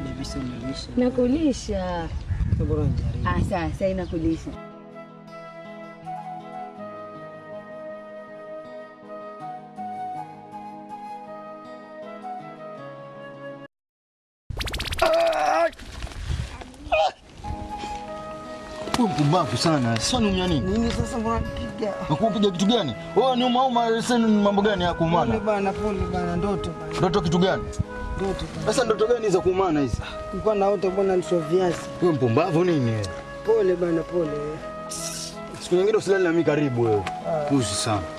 Baby si unilisha. Nakulisha. Bora nijaribu. Ah, sawa, sasa inakulisha. Wewe mpumbavu sana. Sasa unaumia nini? Nini sasa mbona nipiga? Nakupiga kitu gani? Wewe ni umauma sasa ni mambo gani ya Pole kuumana? bana, pole bana, ndoto bana. Ndoto kitu gani? Ndoto bana. Sasa ndoto gani za kuumana hizi? Nilikuwa naota bwana niswa viazi. Wewe mpumbavu nini wewe? Pole bana, pole. Siku nyingine usilale na mimi karibu wewe. Puzi sana.